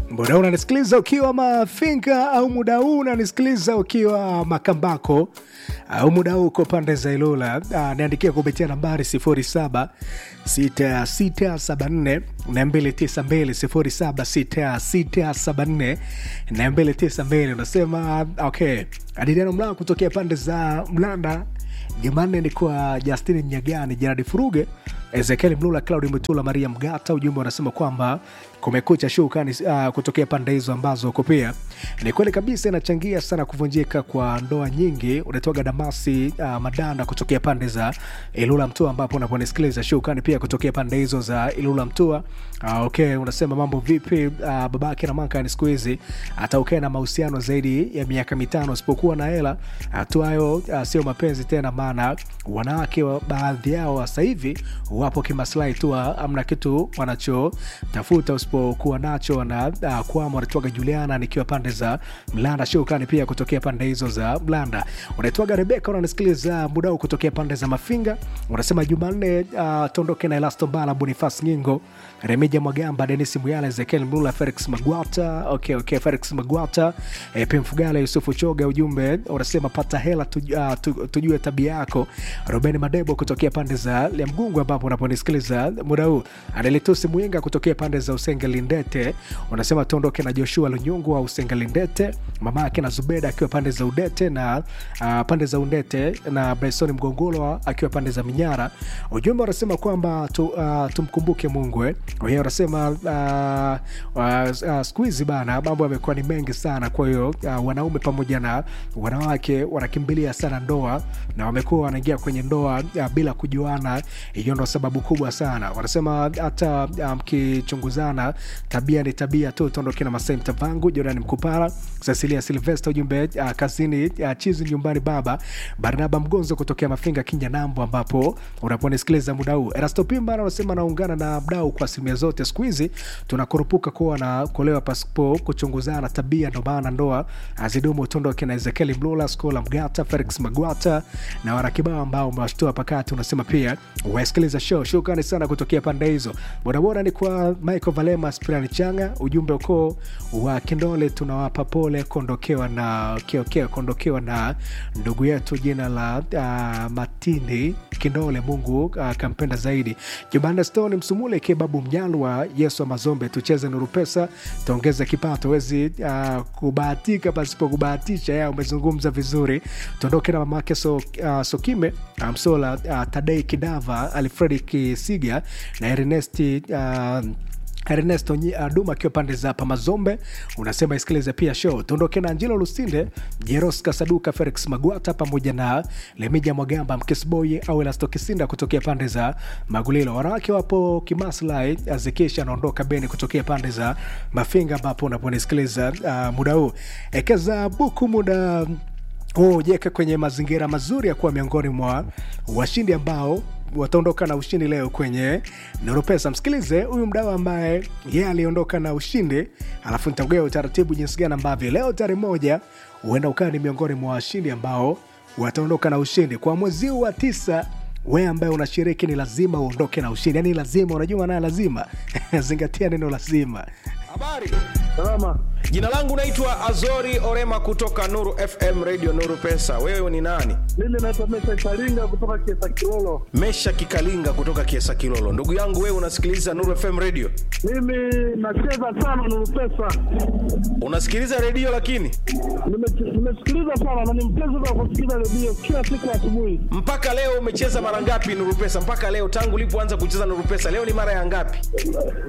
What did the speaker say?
muda huu unanisikiliza ukiwa Mafinga au muda huu unanisikiliza ukiwa Makambako au muda huu uko pande za Ilula, ah, niandikia kupitia nambari 07 6674 292 076674 unasema okay, Adiliano Mlaa kutokea pande za Mlanda Jumanne ni kwa Justin Mnyagani, Jeradi Furuge, Ezekiel Mlula, Claudi Mutula, Maria Mgata. Ujumbe unasema kwamba kumekucha shukani uh, kutokea pande hizo ambazo uko pia. Ni kweli kabisa, inachangia sana kuvunjika kwa ndoa nyingi. Unatoka Damasi uh, Madanda kutokea pande za Ilula Mtua, ambapo unaponisikiliza shukani pia kutokea pande hizo za Ilula Mtua. Uh, okay, unasema mambo vipi? Uh, babake na maka ni siku hizi hata ukae na mahusiano zaidi ya miaka mitano usipokuwa na hela tu, hayo uh, sio mapenzi tena, maana wanawake wa- baadhi yao sasa hivi wapo kimaslahi tu, amna kitu wanachotafuta usipokuwa nacho wana uh, kwama wanatoka Juliana nikiwa pande za Mlanda shukani pia kutokea pande hizo za Mlanda. Unaitwaga Rebeka, unanisikiliza muda huu kutokea pande za Mafinga. Unasema Jumanne uh, tondoke na Elasto Mbala, Bonifas Nyingo, Remija Mwagamba, Denis Muyala, Ezekiel Mlula, Felix Magwata. Okay, okay, Felix Magwata, eh, Pim Fugala, Yusufu Choga. Ujumbe unasema pata hela tuj, uh, tu, tujue tabia yako. Ruben Madebo kutokea pande za Liamgungu ambapo unaponisikiliza muda huu. Anelitusi Mwinga kutokea pande za Usenge Lindete, unasema tuondoke na Joshua Lunyungu wa Usenge Lindete, mama yake na Zubeda akiwa pande za Udete na uh, pande za Undete na Bryson Mgongolo akiwa pande za Minyara. Ujumbe unasema kwamba tu, uh, tumkumbuke Mungu eh. Wenyewe unasema uh, uh, uh, siku hizi bana mambo yamekuwa ni mengi sana, kwa hiyo uh, wanaume pamoja na wanawake wanakimbilia sana ndoa na wamekuwa wanaingia kwenye ndoa uh, bila kujuana. Hiyo ndo sababu kubwa sana. Wanasema hata uh, mkichunguzana, tabia ni tabia tu. Tuondoke na Masai Mtavangu, Jordan Mkupara, Cecilia Silvester, ujumbe uh, kazini uh, chizi nyumbani baba Barnaba Mgonzo kutokea Mafinga Kinya Nambo, ambapo unaponisikiliza muda huu. Erasto Pimba anasema anaungana na mdau kwa asilimia zote. Siku hizi tunakurupuka kuwa na kuolewa pasipo kuchunguzana tabia, ndo maana ndoa azidumu. Tuondoke na Ezekieli Mlula, Skola Mgata, Felix Magwata na warakibao ambao umewashtua pakati. Unasema pia wasikiliza show. Shukrani sana kutokea pande hizo. Bodaboda ni kwa Michael Valema, Spirani Changa, ujumbe ukoo wa Kindole, tunawapa pole kuondokewa na kiokea kuondokewa na ndugu yetu jina la uh, Matini Kindole. Mungu akampenda uh, zaidi. Jumanne Stone Msumule Kebabu Mnyalwa, Yesu wa Mazombe, tucheze nuru pesa tuongeze kipato, wezi uh, kubahatika pasipo kubahatisha. Ya umezungumza vizuri. Tuondoke na mamake so, uh, Sokime Msola uh, Tadei Kidava Alfredi Kisiga na Ernesti uh, Ernesto Nyi- uh, Duma akiwa pande za Pamazombe, unasema isikilize pia show. Tuondoke na Angelo Lusinde, Jeros Kasaduka, Felix Magwata pamoja na Lemija Mwagamba, Mkisboy au Elasto Kisinda kutokea pande za Magulilo. Wanawake wapo kimaslahi, Azikisha anaondoka Beni kutokea pande za Mafinga, ambapo unaponisikiliza uh, muda huu ekeza buku muda huu jeka kwenye mazingira mazuri ya kuwa miongoni mwa washindi ambao wataondoka na ushindi leo kwenye Nuru Pesa. Msikilize huyu mdau ambaye yeye aliondoka na ushindi, alafu nitagea utaratibu jinsi gani ambavyo leo tarehe moja huenda ukawa ni miongoni mwa washindi ambao wataondoka na ushindi kwa mwezi huu wa tisa. Wewe ambaye unashiriki ni lazima uondoke na ushindi, yani lazima, unajua naye lazima zingatia neno lazima. Habari, Salama. jina langu naitwa Azori Orema kutoka Nuru FM Radio Nuru Pesa. Wewe ni nani? Mimi naitwa Mesha Kalinga kutoka Kiesa Kilolo. Mesha Kikalinga kutoka Kiesa Kilolo. Ndugu yangu, wewe unasikiliza Nuru FM Radio? Mimi nacheza sana Nuru Pesa. Unasikiliza redio lakini Nime- Nimesikiliza sana na ni mpenzi wa kusikiliza redio kila siku asubuhi. mpaka leo umecheza mara ngapi Nuru Pesa? Mpaka leo tangu ulipoanza kucheza Nuru Pesa, leo ni mara ya ngapi?